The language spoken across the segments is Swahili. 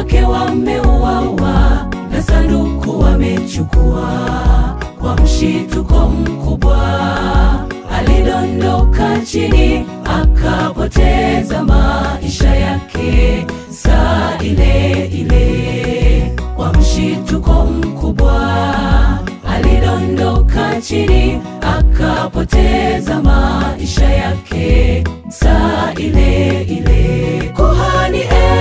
wake wameuawa na sanduku wamechukua. Kwa mshituko mkubwa alidondoka chini akapoteza maisha yake saa ile ile. Kwa mshituko mkubwa alidondoka chini akapoteza maisha yake saa ile ile. Kuhani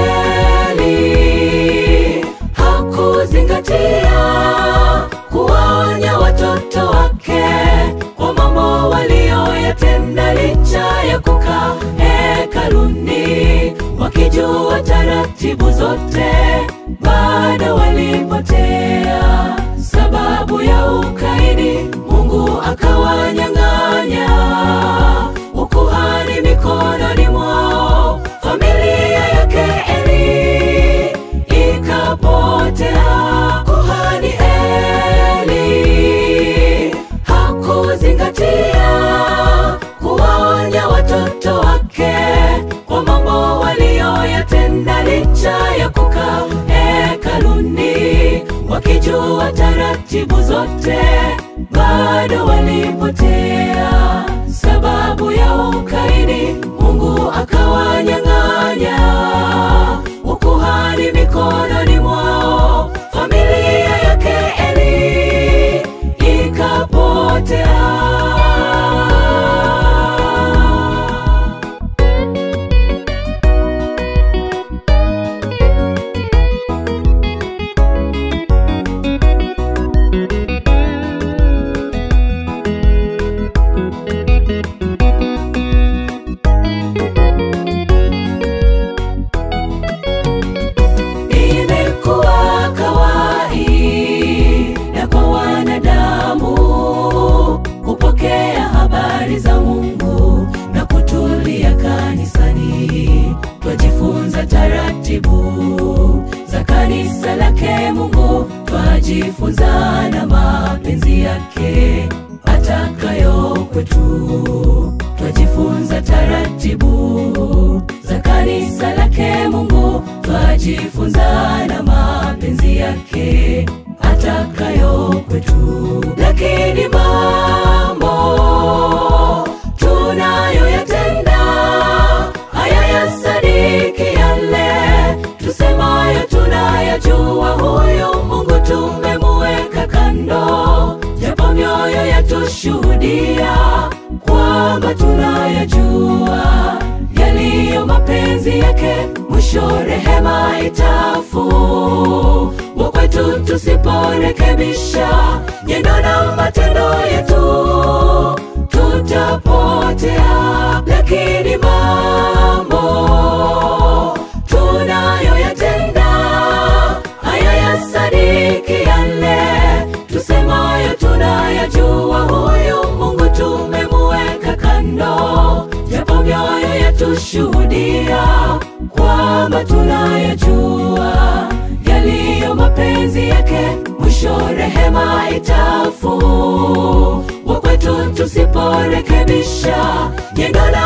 Eli hakuzingatia kuwaonya watoto wake kwa mambo walioyatenda licha ya kukaa hekaluni wakijua taratibu zote, bado walipotea sababu ya ukaidi. Mungu akawanyang'anya ukuhani mikononi mwao, familia yake Eli ikapotea. Kuhani Eli hakuzingatia kuwaonya watoto wake kwa mambo walioyatenda licha ya kukaa hekaluni wakijua taratibu zote, bado walipotea sababu ya ukaidi. Mungu akawanyang'anya ukuhani mikononi mwao, familia yake Eli ikapotea. Imekuwa kawaida kwa wanadamu kupokea habari za Mungu na kutulia kanisani. Twajifunza taratibu za kanisa lake Mungu, twajifunza na mapenzi yake atakayo kwetu. Twajifunza taratibu za kanisa lake Mungu, twajifunza na mapenzi yake atakayo kwetu. Lakini mambo tunayoyatenda haya yasadiki yale tusemayo tunayajua, huyu Mungu tumemuweka kando, japo mioyo yatushuhudia kwamba tunayajua yaliyo mapenzi yake, mwisho rehema itafungwa kwetu tusiporekebisha nyendo na matendo yetu tutapotea. Lakini mambo tunayoyatenda haya yasadiki yale tusemayo tunayajua, huyu Mungu tumemuweka kando, japo mioyo yatushuhudia kwamba tunayajua yaliyo mapenzi yake, mwisho rehema itafungwa kwetu tusiporekebisha nyendo na